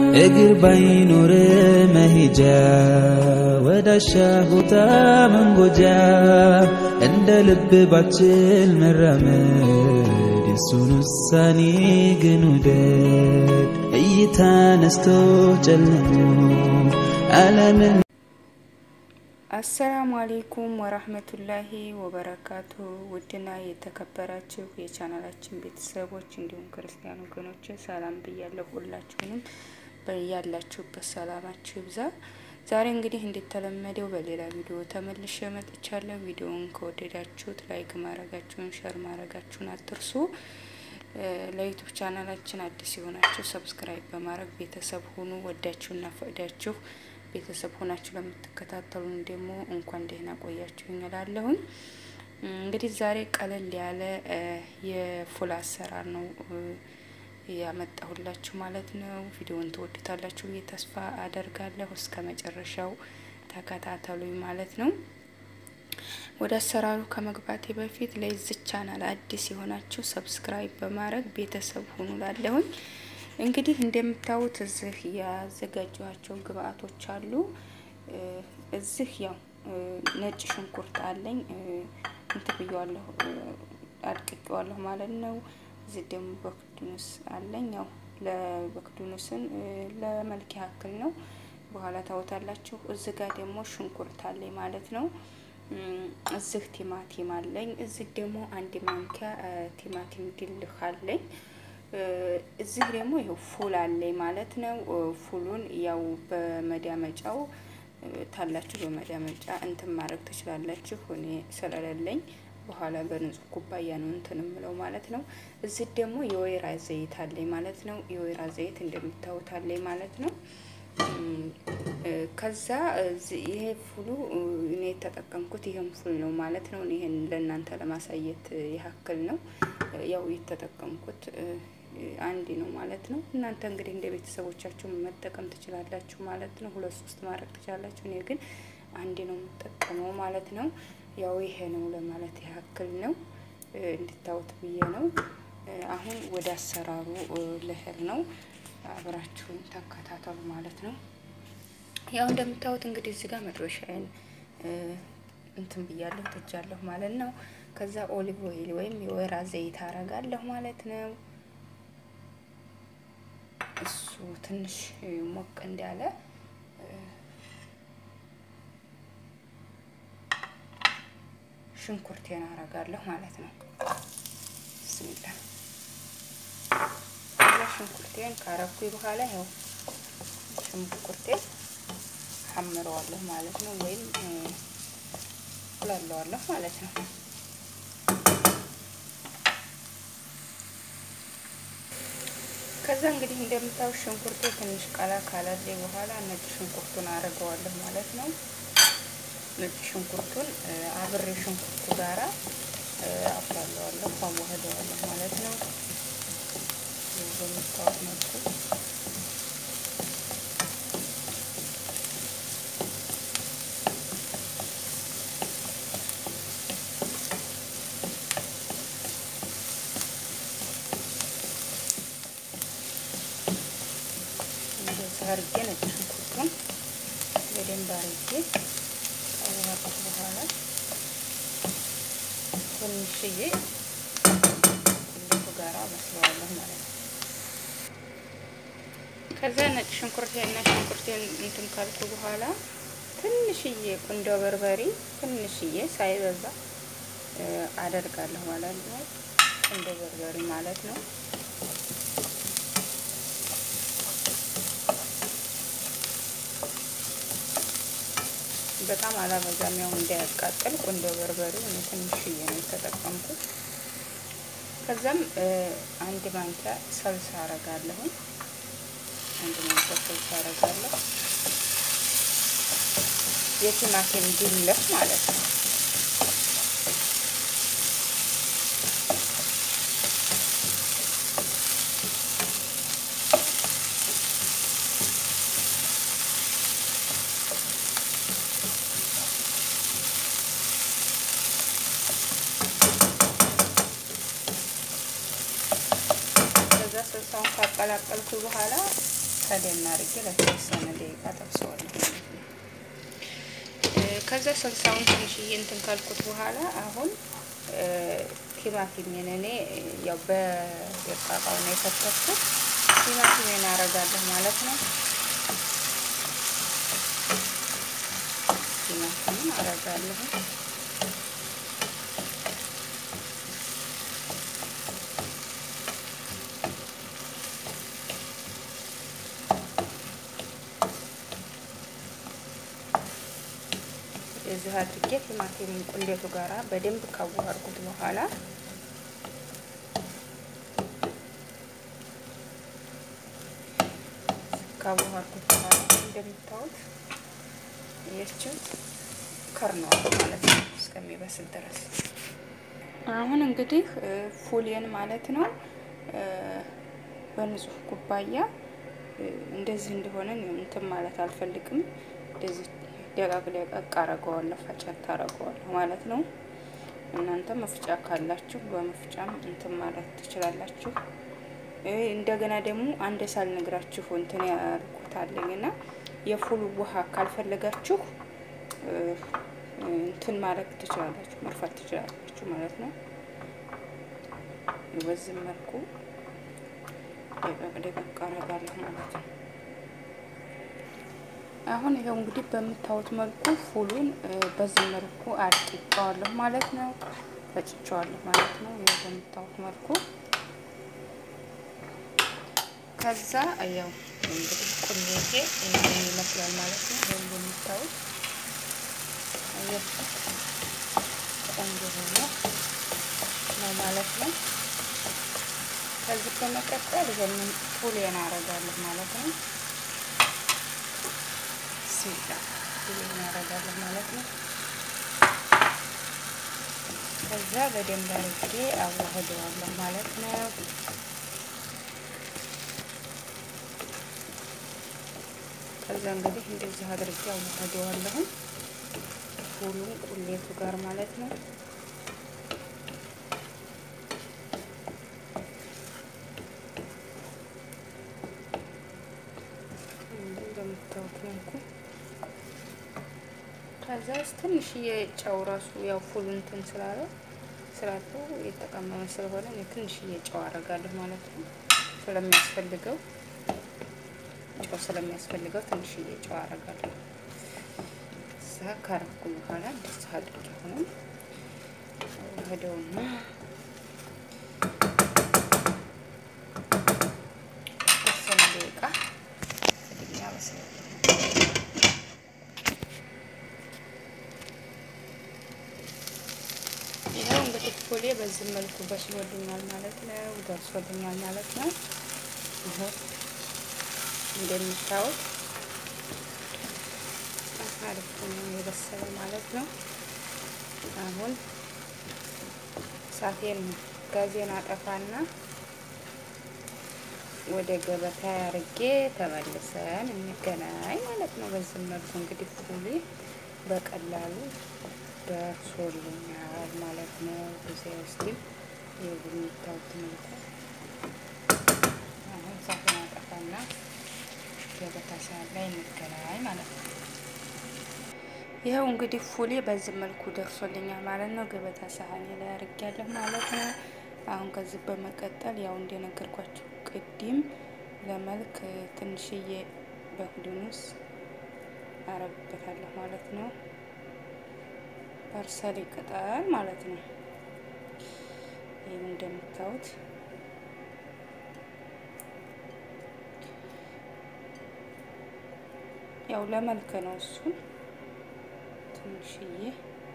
እግር ባይኖር መሄጃ ወዳሻ ቦታ መንጎጃ እንደ ልብ ባችል መራመድ የሱን ውሳኔ ግን ውደድ እይታ ነስቶ ጨልሞ ዓለምን አሰላሙ አሌይኩም ወራህመቱላሂ ወበረካቱ። ውድና የተከበራችሁ የቻናላችን ቤተሰቦች እንዲሁም ክርስቲያን ወገኖች ሰላም ብያለሁ። ሁላችሁንም በያላችሁበት ሰላማችሁ ይብዛ። ዛሬ እንግዲህ እንደተለመደው በሌላ ቪዲዮ ተመልሼ መጥቻለሁ። ቪዲዮውን ከወደዳችሁት ላይክ ማድረጋችሁን፣ ሸር ማድረጋችሁን አትርሱ። ለዩቱብ ቻናላችን አዲስ የሆናችሁ ሰብስክራይብ በማድረግ ቤተሰብ ሁኑ። ወዳችሁና ፈቅዳችሁ ቤተሰብ ሆናችሁ ለምትከታተሉን ደግሞ እንኳን ደህና ቆያችሁ እላለሁኝ። እንግዲህ ዛሬ ቀለል ያለ የፉል አሰራር ነው ያመጣሁላችሁ ማለት ነው። ቪዲዮውን ትወዱታላችሁ ብዬ ተስፋ አደርጋለሁ። እስከ መጨረሻው ተከታተሉኝ ማለት ነው። ወደ አሰራሩ ከመግባቴ በፊት ለዚህ ቻናል አዲስ የሆናችሁ ሰብስክራይብ በማድረግ ቤተሰብ ሁኑ ላለሁኝ እንግዲህ እንደምታዩት እዚህ ያዘጋጇቸው ግብአቶች አሉ። እዚህ ያው ነጭ ሽንኩርት አለኝ እንትን ብየዋለሁ፣ አድቅቄዋለሁ ማለት ነው። እዚህ ደግሞ በክዱኑስ አለኝ። ያው ለበክዱኑስን ለመልክ ያክል ነው፣ በኋላ ታወታላችሁ። እዚህ ጋር ደግሞ ሽንኩርት አለኝ ማለት ነው። እዚህ ቲማቲም አለኝ። እዚህ ደግሞ አንድ ማንኪያ ቲማቲም ድልህ አለኝ። እዚህ ደግሞ ይኸው ፉል አለኝ ማለት ነው። ፉሉን ያው በመዳመጫው ታላችሁ በመዳመጫ እንትን ማድረግ ትችላላችሁ። እኔ ስለሌለኝ በኋላ በንጹህ ኩባያ ነው እንትን ምለው ማለት ነው። እዚህ ደግሞ የወይራ ዘይት አለኝ ማለት ነው። የወይራ ዘይት እንደምታዩት አለኝ ማለት ነው። ከዛ ይሄ ፉሉ እኔ የተጠቀምኩት ይሄን ፉል ነው ማለት ነው። ይሄን ለእናንተ ለማሳየት ያክል ነው ያው የተጠቀምኩት አንድ ነው ማለት ነው። እናንተ እንግዲህ እንደ ቤተሰቦቻችሁ መጠቀም ትችላላችሁ ማለት ነው። ሁለት ሶስት ማድረግ ትችላላችሁ። እኔ ግን አንድ ነው የምጠቀመው ማለት ነው። ያው ይሄ ነው ለማለት ያክል ነው እንድታዩት ብዬ ነው። አሁን ወደ አሰራሩ ልሄድ ነው። አብራችሁን ተከታተሉ ማለት ነው። ያው እንደምታዩት እንግዲህ እዚህ ጋር መጥበሻዬን እንትን ብያለሁ ትጃለሁ ማለት ነው። ከዛ ኦሊቭ ኦይል ወይም የወይራ ዘይት አረጋለሁ ማለት ነው። እሱ ትንሽ ሞቅ እንዳለ ሽንኩርቴን አረጋለሁ ማለት ነው። ብስሚላ ሽንኩርቴን ካረኩኝ በኋላ ያው ሽንኩርቴን ሐምረዋለሁ ማለት ነው፣ ወይም ቁላለዋለሁ ማለት ነው። ከዛ እንግዲህ እንደምታዩት ሽንኩርቱ ትንሽ ቀላ ካላለ በኋላ ነጭ ሽንኩርቱን አረገዋለሁ ማለት ነው። ነጭ ሽንኩርቱን አብሬ ሽንኩርቱ ጋራ አፍላለዋለሁ፣ አዋህደዋለሁ ማለት ነው። በምታዩት መልኩ አርጌ ነጭ ሽንኩርቱን በደንብ አርጌ ካዋሃድኩት በኋላ ትንሽዬ ቁሌቱ ጋራ መስለዋለሁ ማለት ነው። ከዛ ነጭ ሽንኩርቴና ሽንኩርቴን እንትን ካልኩ በኋላ ትንሽዬ ቁንዶ በርበሬ ትንሽዬ ሳይበዛ አደርጋለሁ ማለት ነው። ቁንዶ በርበሬ ማለት ነው። በጣም አላበዛም፣ ያው እንዳያቃጥል ቁንዶ በርበሬው እኔ ትንሽዬ ነው የተጠቀምኩት። ከዛም አንድ ማንኪያ ሰልሳ አረጋለሁ። አንድ ማንኪያ ሰልሳ አረጋለሁ። የቲማቲም ድልህ ማለት ነው። ስልሳውን ካቀላቀልኩ በኋላ ከደን አድርጌ ለተወሰነ ደቂቃ ጠብሰዋለሁ ማለት ነው። ከዛ ሰልሳውን ትንሽዬ እንትን ካልኩት በኋላ አሁን ቲማቲሜን እኔ ያው በደቃቃው ነው የከተፍኩት። ቲማቲሜን አረጋለሁ ማለት ነው። ቲማቲሜን አረጋለሁ። እዚህ አድርጌ ቲማቲም ቁሌቱ ጋራ በደንብ ካዋሃድኩት በኋላ ካዋሃድኩት በኋላ እንደምታዩት የችው ከርነዋል ማለት ነው እስከሚበስል ድረስ። አሁን እንግዲህ ፉሌን ማለት ነው በንጹህ ኩባያ እንደዚህ እንደሆነ እንትን ማለት አልፈልግም። እንደዚህ ደቃቅ ደቃቅ አረገዋለሁ፣ ፈጨት አረገዋለሁ ማለት ነው። እናንተ መፍጫ ካላችሁ በመፍጫም እንትን ማለት ትችላላችሁ። እንደገና ደግሞ አንድ ሳልነግራችሁ እንትን ያልኩታለኝ እና የፉል ውሃ ካልፈለጋችሁ እንትን ማድረግ ትችላላችሁ፣ መርፋት ትችላላችሁ ማለት ነው። በዚህ መልኩ ደቀቅ ደቀቅ አረጋለሁ ማለት ነው። አሁን ይኸው እንግዲህ በምታዩት መልኩ ፉሉን በዚህ መልኩ አድቅቄዋለሁ ማለት ነው። ፈጭቼዋለሁ ማለት ነው። ይኸው በምታዩት መልኩ ከዛ ያው እንግዲህ ቁሌቴ ይሄን ይመስላል ማለት ነው። ይሄን የምታዩት አያችሁ ቆንጆ ሆኖ ነው ማለት ነው። ከዚህ በመቀጠል ይሄንን ፉሌን አረጋለሁ ማለት ነው። ሲላ ፉሌን አረጋለሁ ማለት ነው። ከዛ በደንብ አድርጌ አዋህደዋለሁ ማለት ነው። ከዛ እንግዲህ እንደዚህ አድርጌ አዋህደዋለሁ ፉሉን ቁሌቱ ጋር ማለት ነው። እንደምታዩት መልኩ ከዛ ትንሽዬ ጨው ራሱ ያው ፉሉ እንትን ስላለ ስላለው የተቀመመ ስለሆነ እኔ ትንሽዬ ጨው አደርጋለሁ ማለት ነው። ስለሚያስፈልገው ጨው ስለሚያስፈልገው ትንሽዬ ጨው አደርጋለሁ። እዛ ካረኩ በኋላ እንደዚህ አድርጌ ሆነ ወደውና ተወሰነ ደቂቃ ያበስላል። ይኸው እንግዲህ ፉሌ በዚህ መልኩ በስሎልኛል ማለት ነው፣ ደርሶልኛል ማለት ነው። ይኸው እንደምታዩት አሪፍ ነው የበሰለ ማለት ነው። አሁን ሳቴን ጋዜን አጠፋና ወደ ገበታ ያርጌ ተመልሰን እንገናኝ ማለት ነው። በዚህ መልኩ እንግዲህ ፉሌ በቀላሉ ደርሶልኛል ማለት ነው። ጊዜ ውስጥ የሚታዩት መልኩ አሁን ሳቴን አጠፋና ገበታ ሳህን ላይ እንገናኝ ማለት ነው። ይኸው እንግዲህ ፉሌ በዚህ መልኩ ደርሶልኛል ማለት ነው። ገበታ ሳህኔ ላይ አድርጌያለሁ ማለት ነው። አሁን ከዚህ በመቀጠል ያው እንደነገርኳችሁ ቅድም ለመልክ ትንሽዬ በኩድኑስ አረግበታለሁ ማለት ነው። ፐርሰሊ ቅጠል ማለት ነው። ይህም እንደምታዩት ያው ለመልክ ነው እሱን ትንሽዬ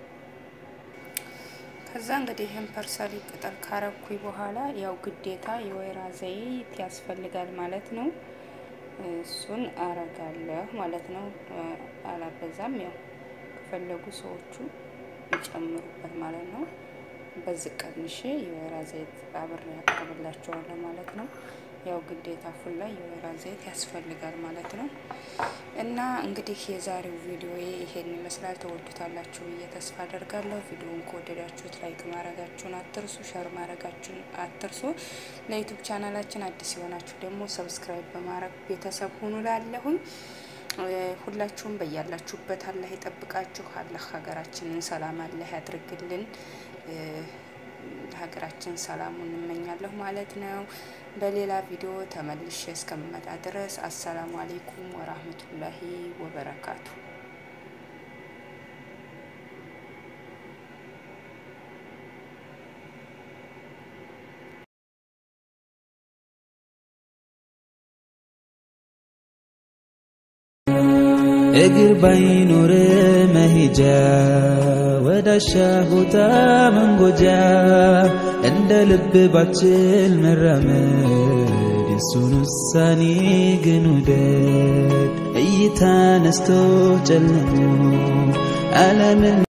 ከዛ እንግዲህ ይህን ፐርሰሊ ቅጠል ካረኩኝ በኋላ ያው ግዴታ የወይራ ዘይት ያስፈልጋል ማለት ነው። እሱን አረጋለሁ ማለት ነው። አላበዛም። ያው ከፈለጉ ሰዎቹ ይጨምሩበት ማለት ነው። በዚህ ቀንሼ የወይራ ዘይት አብሬ ያቀርብላቸዋለሁ ማለት ነው። ያው ግዴታ ፉል ላይ የወይራ ዘይት ያስፈልጋል ማለት ነው። እና እንግዲህ የዛሬው ቪዲዮ ይሄን ይመስላል። ተወዱታላችሁ ብዬ ተስፋ አደርጋለሁ። ቪዲዮውን ከወደዳችሁት ላይክ ማድረጋችሁን አትርሱ፣ ሸር ማድረጋችሁን አትርሱ። ለዩቱብ ቻናላችን አዲስ የሆናችሁ ደግሞ ሰብስክራይብ በማድረግ ቤተሰብ ሁኑ ላለሁኝ ሁላችሁም በያላችሁበት አላህ ይጠብቃችሁ። አላህ ሀገራችንን ሰላም አላህ ያድርግልን። ሀገራችን ሰላሙን እንመኛለሁ ማለት ነው። በሌላ ቪዲዮ ተመልሼ እስከምመጣ ድረስ አሰላሙ አሌይኩም ወራህመቱላሂ ወበረካቱ። እግር ባይኖር መሄጃ ወዳሻ ቦታ መንጎጃ እንደ ልብ ባችል መራመድ የሱን ውሳኔ ግን ውደድ እይታ ነስቶ ጨልሞ ዓለምን